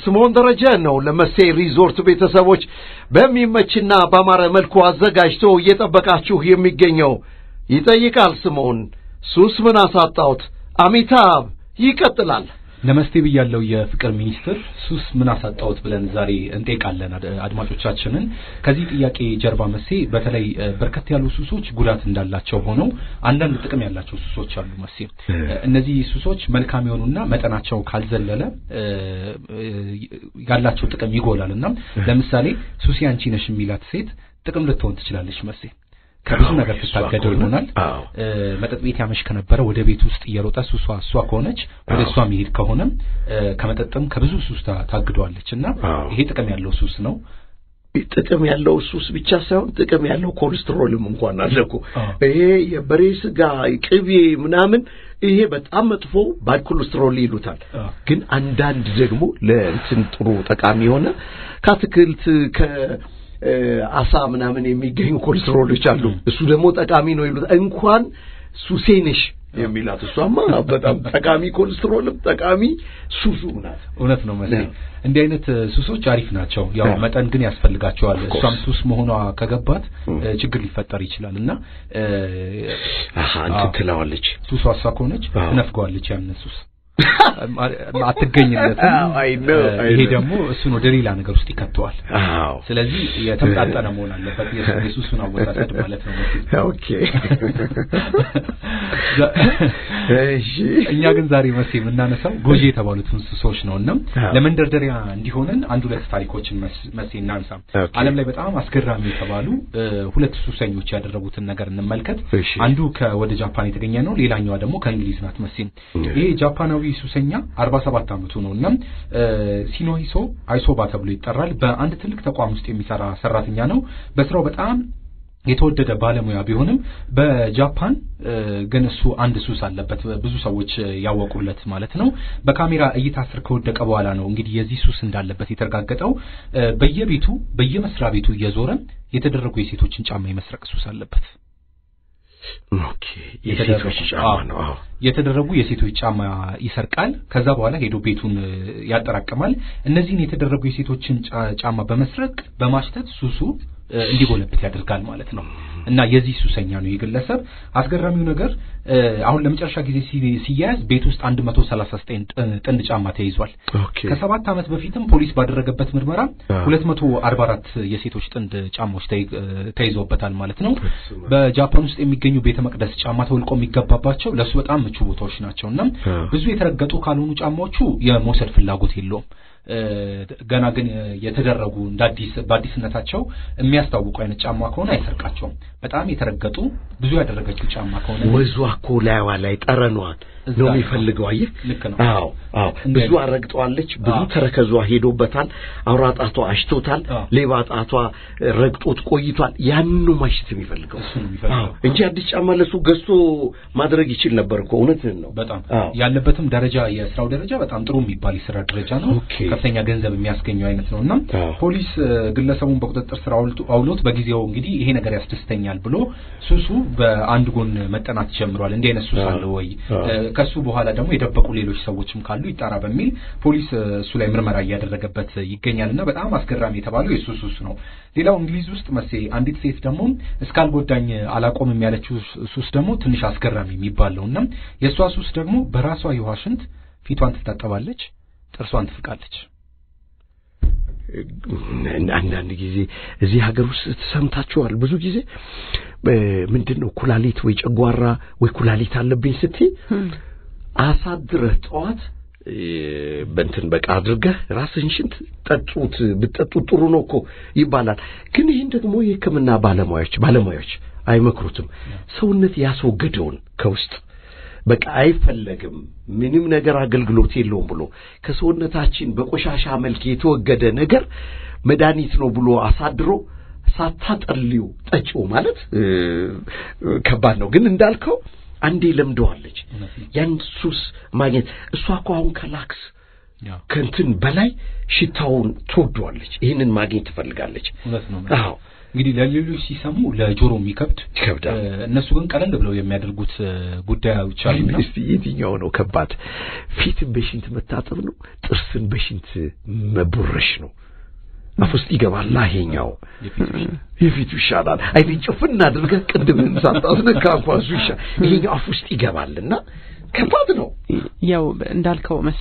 ስምዖን ደረጀ ነው ለመሴ ሪዞርት ቤተሰቦች በሚመችና በአማረ መልኩ አዘጋጅቶ እየጠበቃችሁ የሚገኘው ይጠይቃል ስምዖን ሱስ ምን አሳጣሁት አሚታብ ይቀጥላል ነመስቴ ብያለው የፍቅር ሚኒስትር ሱስ ምን አሳጣውት ብለን ዛሬ እንጠይቃለን አድማጮቻችንን። ከዚህ ጥያቄ ጀርባ መሴ በተለይ በርከት ያሉ ሱሶች ጉዳት እንዳላቸው ሆነው አንዳንድ ጥቅም ያላቸው ሱሶች አሉ መሴ። እነዚህ ሱሶች መልካም የሆኑና መጠናቸው ካልዘለለ ያላቸው ጥቅም ይጎላል እና ለምሳሌ ሱሲ አንቺ ነሽ የሚላት ሴት ጥቅም ልትሆን ትችላለች መሴ ከብዙ ነገር ትታገደው ይሆናል። መጠጥ ቤት ያመሽ ከነበረ ወደ ቤት ውስጥ እየሮጠ ሱሷ እሷ ከሆነች ወደ እሷ መሄድ ከሆነ ከመጠጥም ከብዙ ሱስ ታግደዋለች እና ይሄ ጥቅም ያለው ሱስ ነው። ጥቅም ያለው ሱስ ብቻ ሳይሆን ጥቅም ያለው ኮሌስትሮልም እንኳን አለ እኮ። ይሄ የበሬ ስጋ ቅቤ ምናምን ይሄ በጣም መጥፎ ባድ ኮሌስትሮል ይሉታል። ግን አንዳንድ ደግሞ ለእንትን ጥሩ ጠቃሚ የሆነ ከአትክልት ከ አሳ ምናምን የሚገኙ ኮሌስትሮሎች አሉ። እሱ ደግሞ ጠቃሚ ነው ይሉት እንኳን ሱሴንሽ የሚላት እሷማ በጣም ጠቃሚ ኮሌስትሮልም ጠቃሚ ሱሱ ናት። እውነት ነው መሰለኝ። እንዲህ አይነት ሱሶች አሪፍ ናቸው። ያው መጠን ግን ያስፈልጋቸዋል። እሷም ሱስ መሆኗ ከገባት ችግር ሊፈጠር ይችላል እና አሃ እንትን ትለዋለች። ሱሷ እሷ ከሆነች ትነፍገዋለች ያንን ሱስ አትገኝለትም። ይሄ ደግሞ እሱን ወደ ሌላ ነገር ውስጥ ይከተዋል። ስለዚህ የተመጣጠነ መሆን አለበት የሱሱን አወሳሰድ ማለት ነው። ኦኬ እኛ ግን ዛሬ መሴ የምናነሳው ጎጂ የተባሉትን ሱሶች ነው እና ለመንደርደሪያ እንዲሆነን አንድ ሁለት ታሪኮችን መሴ እናንሳ። ዓለም ላይ በጣም አስገራሚ የተባሉ ሁለት ሱሰኞች ያደረጉትን ነገር እንመልከት። አንዱ ከወደ ጃፓን የተገኘ ነው፣ ሌላኛዋ ደግሞ ከእንግሊዝ ናት መሴ ይሄ ጃፓናዊ ሱሰኛ 47 ዓመቱ ነው እና ሲኖሂሶ አይሶባ ተብሎ ይጠራል። በአንድ ትልቅ ተቋም ውስጥ የሚሰራ ሰራተኛ ነው። በስራው በጣም የተወደደ ባለሙያ ቢሆንም በጃፓን ግን እሱ አንድ ሱስ አለበት፣ ብዙ ሰዎች ያወቁለት ማለት ነው። በካሜራ እይታ ስር ከወደቀ በኋላ ነው እንግዲህ የዚህ ሱስ እንዳለበት የተረጋገጠው። በየቤቱ በየመስሪያ ቤቱ እየዞረ የተደረጉ የሴቶችን ጫማ የመስረቅ ሱስ አለበት። ኦኬ የሴቶች ጫማ ነው። አዎ የተደረጉ የሴቶች ጫማ ይሰርቃል። ከዛ በኋላ ሄዶ ቤቱን ያጠራቅማል። እነዚህን የተደረጉ የሴቶችን ጫማ በመስረቅ በማሽተት ሱሱ እንዲጎለብት ያደርጋል ማለት ነው። እና የዚህ ሱሰኛ ነው የግለሰብ። አስገራሚው ነገር አሁን ለመጨረሻ ጊዜ ሲያያዝ ቤት ውስጥ 139 ጥንድ ጫማ ተይዟል። ከሰባት ዓመት በፊትም ፖሊስ ባደረገበት ምርመራ 244 የሴቶች ጥንድ ጫማዎች ተይዘውበታል ማለት ነው። በጃፓን ውስጥ የሚገኙ ቤተ መቅደስ ጫማ ተወልቆ የሚገባባቸው ለእሱ በጣም ምቹ ቦታዎች ናቸው እና ብዙ የተረገጡ ካልሆኑ ጫማዎቹ የመውሰድ ፍላጎት የለውም። ገና ግን የተደረጉ እንደ አዲስ በአዲስነታቸው የሚያስታውቁ አይነት ጫማ ከሆነ አይሰርቃቸውም። በጣም የተረገጡ ብዙ ያደረገችው ጫማ ከሆነ ወዟ እኮ ላይዋ ላይ ጠረኗን ነው የሚፈልገው። አየህ፣ ልክ ነው። አዎ አዎ፣ ብዙ አረግጠዋለች። ብዙ ተረከዟ ሄዶበታል። አውራ ጣቷ አሽቶታል። ሌባ ጣቷ ረግጦት ቆይቷል። ያንኑ ማሽት የሚፈልገው እሱ ነው የሚፈልገው እንጂ አዲስ ጫማ ለሱ ገዝቶ ማድረግ ይችል ነበር እኮ። እውነትህን ነው። በጣም ያለበትም ደረጃ የስራው ደረጃ በጣም ጥሩ የሚባል የስራ ደረጃ ነው። ከፍተኛ ገንዘብ የሚያስገኘው አይነት ነው እና ፖሊስ ግለሰቡን በቁጥጥር ስር አውሎት በጊዜው እንግዲህ ይሄ ነገር ያስደስተኛል ብሎ ሱሱ በአንድ ጎን መጠናት ጀምሯል። እንዲህ አይነት ሱስ አለ ወይ ከሱ በኋላ ደግሞ የደበቁ ሌሎች ሰዎችም ካሉ ይጣራ በሚል ፖሊስ እሱ ላይ ምርመራ እያደረገበት ይገኛል እና በጣም አስገራሚ የተባለው የሱ ሱስ ነው። ሌላው እንግሊዝ ውስጥ መሴ አንዲት ሴት ደግሞ እስካልጎዳኝ አላቆምም ያለችው ሱስ ደግሞ ትንሽ አስገራሚ የሚባል ነው እና የእሷ ሱስ ደግሞ በራሷ የውሃ ሽንት ፊቷን ትታጠባለች፣ ጥርሷን ትፍቃለች። አንዳንድ ጊዜ እዚህ ሀገር ውስጥ ተሰምታችኋል። ብዙ ጊዜ ምንድን ነው ኩላሊት ወይ ጨጓራ ወይ ኩላሊት አለብኝ ስትይ አሳድረህ ጠዋት በእንትን በቃ አድርገህ ራስህን ሽንት ጠጡት ብትጠጡት ጥሩ ነው እኮ ይባላል። ግን ይህን ደግሞ የሕክምና ባለሙያዎች ባለሙያዎች አይመክሩትም። ሰውነት ያስወገደውን ከውስጥ በቃ አይፈለግም፣ ምንም ነገር አገልግሎት የለውም ብሎ ከሰውነታችን በቆሻሻ መልክ የተወገደ ነገር መድኃኒት ነው ብሎ አሳድሮ ሳታጠልዩ ጠጪው ማለት ከባድ ነው። ግን እንዳልከው አንዴ ለምደዋለች ያን ሱስ ማግኘት። እሷ እኮ አሁን ከላክስ ከእንትን በላይ ሽታውን ትወዷለች። ይህንን ማግኘት ትፈልጋለች። እውነት ነው። አዎ እንግዲህ ለሌሎች ሲሰሙ ለጆሮ የሚከብድ ይከብዳል። እነሱ ግን ቀለል ብለው የሚያደርጉት ጉዳዮች አሉና እስቲ የትኛው ነው ከባድ? ፊትን በሽንት መታጠብ ነው? ጥርስን በሽንት መቦረሽ ነው? አፍ ውስጥ ይገባል። ይሄኛው የፊቱ ይሻላል። አይን ጭፍን አድርገህ ቅድምህን ሳታስነካ እንኳን እሱ ይሻል። ይሄኛው አፍ ውስጥ ይገባልና ከባድ ነው። ያው እንዳልከው መስ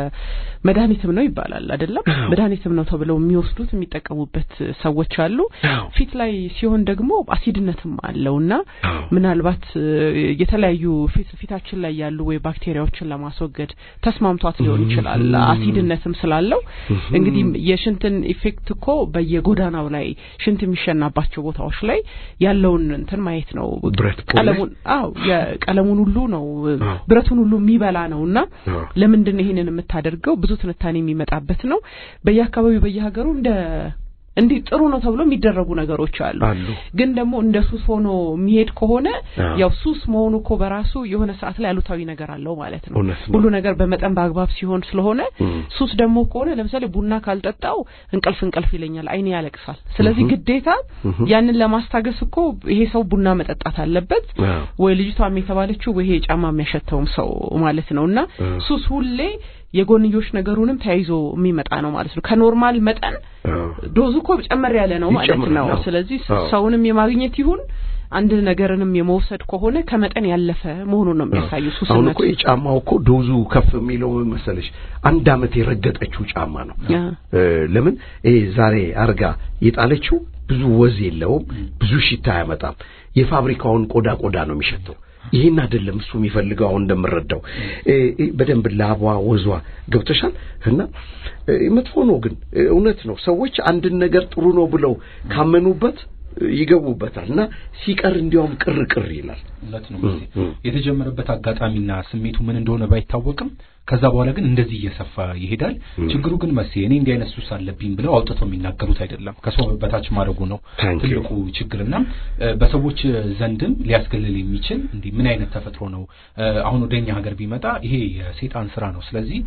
የመድኃኒትም ነው ይባላል አይደለም? መድኃኒትም ነው ተብለው የሚወስዱት የሚጠቀሙበት ሰዎች አሉ። ፊት ላይ ሲሆን ደግሞ አሲድነትም አለውና ምናልባት የተለያዩ ፊት ፊታችን ላይ ያሉ ወይ ባክቴሪያዎችን ለማስወገድ ተስማምቷት ሊሆን ይችላል። አሲድነትም ስላለው እንግዲህ የሽንትን ኢፌክት እኮ በየጎዳናው ላይ ሽንት የሚሸናባቸው ቦታዎች ላይ ያለውን እንትን ማየት ነው። ቀለሙን አዎ የቀለሙን ሁሉ ነው ብረቱን ሁሉ የሚበላ ነውና ለምንድን ነው ይሄንን የምታደርገው? ብዙ ትንታኔ የሚመጣበት ነው። በየአካባቢው በየሀገሩ እንደ እንዲህ ጥሩ ነው ተብሎ የሚደረጉ ነገሮች አሉ። ግን ደግሞ እንደ ሱስ ሆኖ የሚሄድ ከሆነ ያው ሱስ መሆኑ እኮ በራሱ የሆነ ሰዓት ላይ አሉታዊ ነገር አለው ማለት ነው። ሁሉ ነገር በመጠን በአግባብ ሲሆን ስለሆነ ሱስ ደግሞ ከሆነ ለምሳሌ ቡና ካልጠጣው እንቅልፍ እንቅልፍ ይለኛል፣ አይኔ ያለቅሳል። ስለዚህ ግዴታ ያንን ለማስታገስ እኮ ይሄ ሰው ቡና መጠጣት አለበት ወይ ልጅቷም የተባለችው ወይ ይሄ ጫማ የሚያሸተውም ሰው ማለት ነው እና ሱስ ሁሌ የጎንዮሽ ነገሩንም ተያይዞ የሚመጣ ነው ማለት ነው። ከኖርማል መጠን ዶዙ እኮ ጨመር ያለ ነው ማለት ነው። ስለዚህ ሰውንም የማግኘት ይሁን አንድ ነገርንም የመውሰድ ከሆነ ከመጠን ያለፈ መሆኑን ነው የሚያሳዩ። ሱስነት አሁን እኮ የጫማው እኮ ዶዙ ከፍ የሚለው ምን መሰለሽ፣ አንድ አመት የረገጠችው ጫማ ነው። ለምን ይሄ ዛሬ አርጋ የጣለችው ብዙ ወዝ የለውም፣ ብዙ ሽታ አያመጣም። የፋብሪካውን ቆዳ ቆዳ ነው የሚሸተው። ይህን አይደለም እሱ የሚፈልገው። አሁን እንደምረዳው በደንብ ላቧ ወዟ ገብተሻል። እና መጥፎ ነው ግን እውነት ነው። ሰዎች አንድን ነገር ጥሩ ነው ብለው ካመኑበት ይገቡበታል እና ሲቀር እንዲያውም ቅር ቅር ይላል። እውነት ነው። የተጀመረበት አጋጣሚና ስሜቱ ምን እንደሆነ ባይታወቅም ከዛ በኋላ ግን እንደዚህ እየሰፋ ይሄዳል። ችግሩ ግን መቼ እኔ እንዲህ አይነት ሱስ አለብኝ ብለው አውጥተው የሚናገሩት አይደለም። ከሰው በታች ማድረጉ ነው ትልቁ ችግርና በሰዎች ዘንድም ሊያስገልል የሚችል እንዲህ ምን አይነት ተፈጥሮ ነው? አሁን ወደኛ ሀገር ቢመጣ ይሄ የሴጣን ስራ ነው፣ ስለዚህ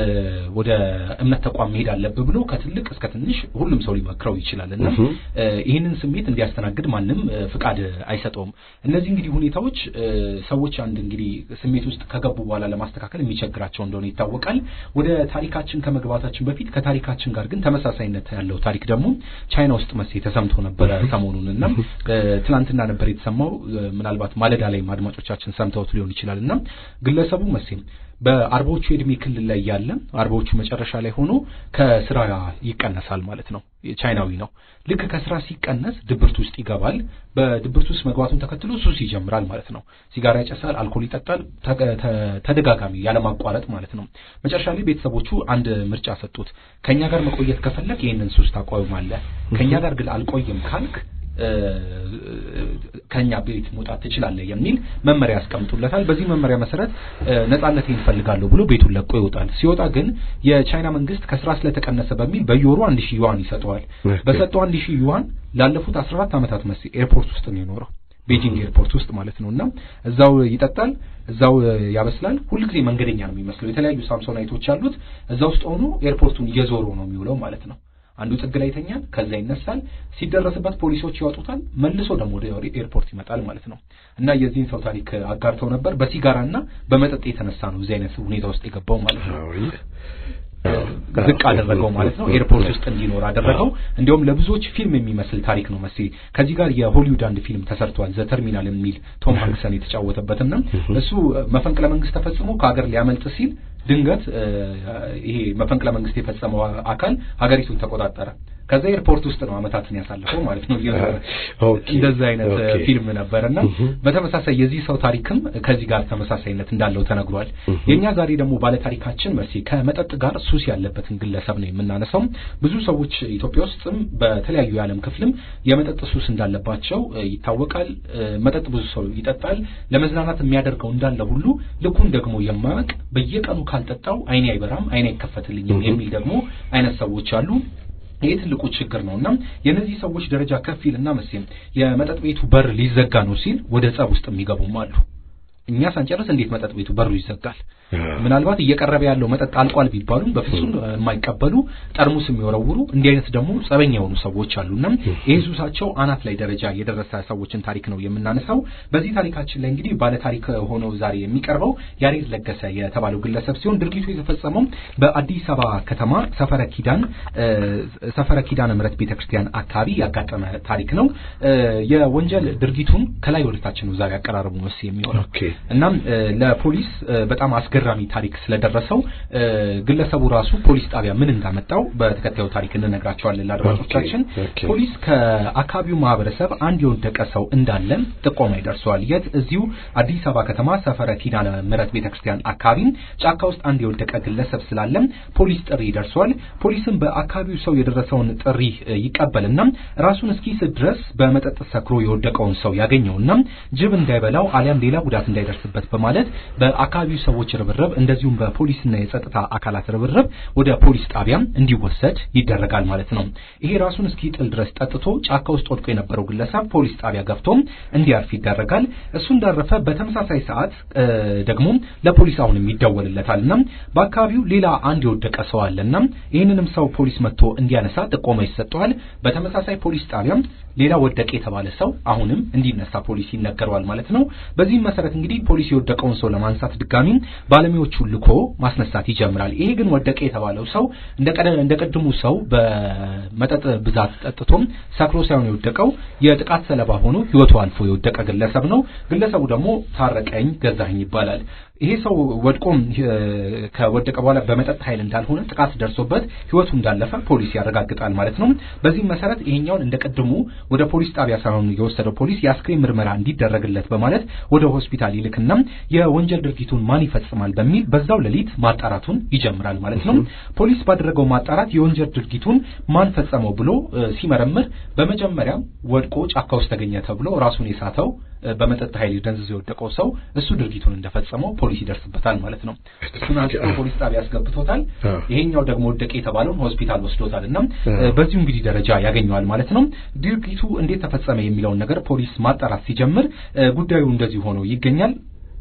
ወደ እምነት ተቋም መሄድ አለብህ ብሎ ከትልቅ እስከ ትንሽ ሁሉም ሰው ሊመክረው ይችላል እና ይህንን ስሜት እንዲያስተናግድ ማንም ፍቃድ አይሰጠውም። እነዚህ እንግዲህ ሁኔታዎች ሰዎች አንድ እንግዲህ ስሜት ውስጥ ከገቡ በኋላ ለማስተካከል የሚቸግራቸው እንደሆነ ይታወቃል። ወደ ታሪካችን ከመግባታችን በፊት ከታሪካችን ጋር ግን ተመሳሳይነት ያለው ታሪክ ደግሞ ቻይና ውስጥ መሴ ተሰምቶ ነበረ ሰሞኑን እና ትናንትና ነበር የተሰማው። ምናልባት ማለዳ ላይም አድማጮቻችን ሰምተውት ሊሆን ይችላል እና ግለሰቡ መሴም በአርባዎቹ የእድሜ ክልል ላይ ያለ አርባዎቹ መጨረሻ ላይ ሆኖ ከስራ ይቀነሳል ማለት ነው። ቻይናዊ ነው። ልክ ከስራ ሲቀነስ ድብርት ውስጥ ይገባል። በድብርት ውስጥ መግባቱን ተከትሎ ሱስ ይጀምራል ማለት ነው። ሲጋራ ያጨሳል፣ አልኮል ይጠጣል፣ ተደጋጋሚ ያለማቋረጥ ማለት ነው። መጨረሻ ላይ ቤተሰቦቹ አንድ ምርጫ ሰጡት። ከእኛ ጋር መቆየት ከፈለግ ይህንን ሱስ ታቆማለህ፣ ከእኛ ጋር ግን አልቆይም ካልክ ከኛ ቤት መውጣት ትችላለህ የሚል መመሪያ ያስቀምጡለታል። በዚህ መመሪያ መሰረት ነጻነቴን እፈልጋለሁ ብሎ ቤቱን ለቆ ይወጣል። ሲወጣ ግን የቻይና መንግስት ከስራ ስለተቀነሰ በሚል በየወሩ አንድ ሺህ ዩዋን ይሰጠዋል። በሰጠው አንድ ሺህ ዩዋን ላለፉት አስራ አራት ዓመታት መስ ኤርፖርት ውስጥ ነው የኖረው ቤጂንግ ኤርፖርት ውስጥ ማለት ነው። እና እዛው ይጠጣል፣ እዛው ያበስላል። ሁልጊዜ መንገደኛ ነው የሚመስለው። የተለያዩ ሳምሶናይቶች አሉት። እዛ ውስጥ ሆኖ ኤርፖርቱን እየዞሩ ነው የሚውለው ማለት ነው። አንዱ ጥግ ላይ ይተኛል፣ ከዛ ይነሳል። ሲደረስበት ፖሊሶች ያወጡታል። መልሶ ደግሞ ወደ ኤርፖርት ይመጣል ማለት ነው። እና የዚህን ሰው ታሪክ አጋርተው ነበር። በሲጋራና በመጠጥ የተነሳ ነው እዚህ አይነት ሁኔታ ውስጥ የገባው ማለት ነው። ዝቅ አደረገው ማለት ነው። ኤርፖርት ውስጥ እንዲኖር አደረገው። እንዲሁም ለብዙዎች ፊልም የሚመስል ታሪክ ነው መስ ከዚህ ጋር የሆሊውድ አንድ ፊልም ተሰርቷል፣ ዘ ተርሚናል የሚል ቶም ሃንክሰን የተጫወተበትና እሱ መፈንቅለ መንግስት ተፈጽሞ ከሀገር ሊያመልጥ ሲል ድንገት ይሄ መፈንቅለ መንግስት የፈጸመው አካል ሀገሪቱን ተቆጣጠረ። ከዛ ኤርፖርት ውስጥ ነው አመታትን ያሳለፈው ማለት ነው። እንደዛ አይነት ፊልም ነበርና በተመሳሳይ የዚህ ሰው ታሪክም ከዚህ ጋር ተመሳሳይነት እንዳለው ተነግሯል። የእኛ ዛሬ ደግሞ ባለታሪካችን መርሲ ከመጠጥ ጋር ሱስ ያለበትን ግለሰብ ነው የምናነሳው። ብዙ ሰዎች ኢትዮጵያ ውስጥም በተለያዩ የዓለም ክፍልም የመጠጥ ሱስ እንዳለባቸው ይታወቃል። መጠጥ ብዙ ሰው ይጠጣል። ለመዝናናት የሚያደርገው እንዳለ ሁሉ ልኩን ደግሞ የማያውቅ በየቀኑ ካልጠጣው አይኔ አይበራም፣ አይኔ አይከፈትልኝም የሚል ደግሞ አይነት ሰዎች አሉ። ይህ ትልቁ ችግር ነው እና የእነዚህ ሰዎች ደረጃ ከፍ ይልና መቼም የመጠጥ ቤቱ በር ሊዘጋ ነው ሲል ወደ ጸብ ውስጥ የሚገቡም አሉ። እኛ ሳንጨርስ እንዴት መጠጥ ቤቱ በሩ ይዘጋል? ምናልባት እየቀረበ ያለው መጠጥ አልቋል ቢባሉም በፍጹም የማይቀበሉ ጠርሙስ የሚወረውሩ እንዲህ አይነት ደግሞ ጸበኛ የሆኑ ሰዎች አሉና ይህ ሱሳቸው አናት ላይ ደረጃ የደረሰ ሰዎችን ታሪክ ነው የምናነሳው። በዚህ ታሪካችን ላይ እንግዲህ ባለ ታሪክ ሆኖ ዛሬ የሚቀርበው ያሬድ ለገሰ የተባለው ግለሰብ ሲሆን ድርጊቱ የተፈጸመው በአዲስ አበባ ከተማ ሰፈረ ኪዳን ሰፈረ ኪዳነ ምሕረት ቤተክርስቲያን አካባቢ ያጋጠመ ታሪክ ነው። የወንጀል ድርጊቱን ከላይ ወደታች ነው ዛሬ አቀራረቡ መስ የሚሆነው እናም ለፖሊስ በጣም አስገራሚ ታሪክ ስለደረሰው ግለሰቡ ራሱ ፖሊስ ጣቢያ ምን እንዳመጣው በተከታዩ ታሪክ እንነግራቸዋለን ለአድማጮቻችን። ፖሊስ ከአካባቢው ማህበረሰብ አንድ የወደቀ ሰው እንዳለ ጥቆማ ይደርሰዋል። የት? እዚሁ አዲስ አበባ ከተማ ሰፈረ ኪዳነ ምሕረት ቤተክርስቲያን አካባቢ ጫካ ውስጥ አንድ የወደቀ ግለሰብ ስላለ ፖሊስ ጥሪ ይደርሰዋል። ፖሊስም በአካባቢው ሰው የደረሰውን ጥሪ ይቀበልና ራሱን እስኪስት ድረስ በመጠጥ ሰክሮ የወደቀውን ሰው ያገኘውና ጅብ እንዳይበላው አሊያም ሌላ ጉዳት እንዳይደርስበት በማለት በአካባቢው ሰዎች ርብርብ እንደዚሁም በፖሊስና የጸጥታ አካላት ርብርብ ወደ ፖሊስ ጣቢያ እንዲወሰድ ይደረጋል ማለት ነው። ይሄ ራሱን እስኪጥል ድረስ ጠጥቶ ጫካ ውስጥ ወድቆ የነበረው ግለሰብ ፖሊስ ጣቢያ ገብቶም እንዲያርፍ ይደረጋል። እሱ እንዳረፈ በተመሳሳይ ሰዓት ደግሞ ለፖሊስ አሁንም ይደወልለታልና በአካባቢው ሌላ አንድ የወደቀ ሰው አለና ይህንንም ሰው ፖሊስ መጥቶ እንዲያነሳ ጥቆማ ይሰጠዋል። በተመሳሳይ ፖሊስ ጣቢያም ሌላ ወደቀ የተባለ ሰው አሁንም እንዲነሳ ፖሊስ ይነገረዋል ማለት ነው። በዚህም መሰረት እንግዲህ ፖሊስ የወደቀውን ሰው ለማንሳት ድጋሚ ባለሙያዎቹን ልኮ ማስነሳት ይጀምራል። ይሄ ግን ወደቀ የተባለው ሰው እንደ ቀድሙ ሰው በመጠጥ ብዛት ጠጥቶም ሰክሮ ሳይሆን የወደቀው የጥቃት ሰለባ ሆኖ ሕይወቱ አልፎ የወደቀ ግለሰብ ነው። ግለሰቡ ደግሞ ታረቀኝ ገዛኸኝ ይባላል። ይሄ ሰው ወድቆም ከወደቀ በኋላ በመጠጥ ኃይል እንዳልሆነ ጥቃት ደርሶበት ህይወቱ እንዳለፈ ፖሊስ ያረጋግጣል ማለት ነው። በዚህም መሰረት ይሄኛውን እንደ ቀድሞ ወደ ፖሊስ ጣቢያ ሳይሆን የወሰደው ፖሊስ የአስክሬን ምርመራ እንዲደረግለት በማለት ወደ ሆስፒታል ይልክና የወንጀል ድርጊቱን ማን ይፈጽማል በሚል በዛው ሌሊት ማጣራቱን ይጀምራል ማለት ነው። ፖሊስ ባደረገው ማጣራት የወንጀል ድርጊቱን ማን ፈጸመው ብሎ ሲመረምር በመጀመሪያ ወድቆ ጫካ ውስጥ ተገኘ ተብሎ ራሱን የሳተው በመጠጥ ኃይል ደንዝዞ የወደቀው ሰው እሱ ድርጊቱን እንደፈጸመው ፖሊስ ይደርስበታል ማለት ነው። እሱን አንስቶ ፖሊስ ጣቢያ ያስገብቶታል። ይሄኛው ደግሞ ወደቀ የተባለውን ሆስፒታል ወስዶታል እና በዚሁ እንግዲህ ደረጃ ያገኘዋል ማለት ነው። ድርጊቱ እንዴት ተፈጸመ የሚለውን ነገር ፖሊስ ማጣራት ሲጀምር ጉዳዩ እንደዚህ ሆኖ ይገኛል።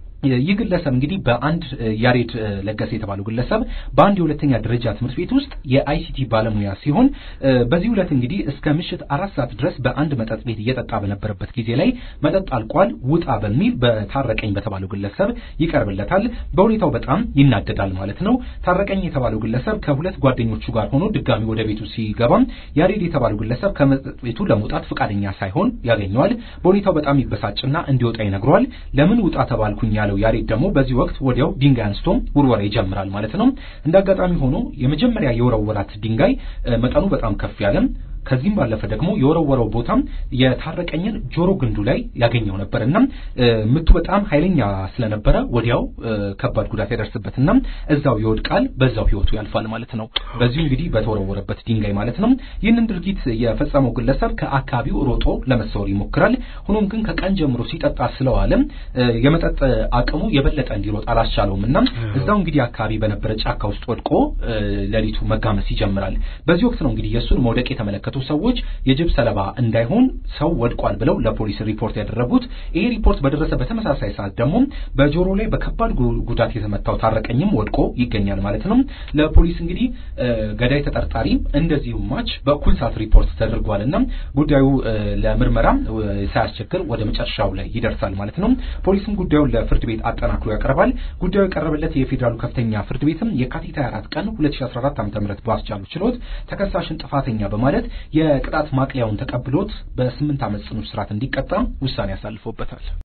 ይህ ግለሰብ እንግዲህ በአንድ ያሬድ ለገሰ የተባለው ግለሰብ በአንድ የሁለተኛ ደረጃ ትምህርት ቤት ውስጥ የአይሲቲ ባለሙያ ሲሆን በዚህ ዕለት እንግዲህ እስከ ምሽት አራት ሰዓት ድረስ በአንድ መጠጥ ቤት እየጠጣ በነበረበት ጊዜ ላይ መጠጥ አልቋል ውጣ በሚል በታረቀኝ በተባለው ግለሰብ ይቀርብለታል። በሁኔታው በጣም ይናደዳል ማለት ነው። ታረቀኝ የተባለው ግለሰብ ከሁለት ጓደኞቹ ጋር ሆኖ ድጋሚ ወደ ቤቱ ሲገባም ያሬድ የተባለው ግለሰብ ከመጠጥ ቤቱ ለመውጣት ፈቃደኛ ሳይሆን ያገኘዋል። በሁኔታው በጣም ይበሳጭና እንዲወጣ ይነግረዋል። ለምን ውጣ ተባልኩኝ ያለው ያሬድ ደግሞ በዚህ ወቅት ወዲያው ድንጋይ አንስቶም ውርወራ ይጀምራል ማለት ነው። እንደ አጋጣሚ ሆኖ የመጀመሪያ የወረወራት ድንጋይ መጠኑ በጣም ከፍ ያለም ከዚህም ባለፈ ደግሞ የወረወረው ቦታም የታረቀኝን ጆሮ ግንዱ ላይ ያገኘው ነበር እና ምቱ በጣም ኃይለኛ ስለነበረ ወዲያው ከባድ ጉዳት ያደርስበትና እዛው ይወድቃል፣ በዛው ህይወቱ ያልፋል ማለት ነው። በዚሁ እንግዲህ በተወረወረበት ድንጋይ ማለት ነው። ይህንን ድርጊት የፈጸመው ግለሰብ ከአካባቢው ሮጦ ለመሰወር ይሞክራል። ሆኖም ግን ከቀን ጀምሮ ሲጠጣ ስለዋለ የመጠጥ አቅሙ የበለጠ እንዲሮጥ አላስቻለውም እና እዛው እንግዲህ አካባቢ በነበረ ጫካ ውስጥ ወድቆ ሌሊቱ መጋመስ ይጀምራል። በዚህ ወቅት ነው እንግዲህ የእሱን መውደቅ የተመለከቱ ሰዎች የጅብ ሰለባ እንዳይሆን ሰው ወድቋል ብለው ለፖሊስ ሪፖርት ያደረጉት። ይሄ ሪፖርት በደረሰ በተመሳሳይ ሰዓት ደግሞ በጆሮ ላይ በከባድ ጉዳት የተመታው ታረቀኝም ወድቆ ይገኛል ማለት ነው። ለፖሊስ እንግዲህ ገዳይ ተጠርጣሪ እንደዚሁ ማች በእኩል ሰዓት ሪፖርት ተደርጓልና ጉዳዩ ለምርመራ ሳያስቸግር ወደ መጨረሻው ላይ ይደርሳል ማለት ነው። ፖሊስም ጉዳዩን ለፍርድ ቤት አጠናክሮ ያቀርባል። ጉዳዩ የቀረበለት የፌዴራሉ ከፍተኛ ፍርድ ቤትም የካቲት 24 ቀን 2014 ዓ.ም ባስቻሉ ችሎት ተከሳሽን ጥፋተኛ በማለት የቅጣት ማቅለያውን ተቀብሎት በስምንት ዓመት ጽኑ እስራት እንዲቀጣ ውሳኔ ያሳልፎበታል።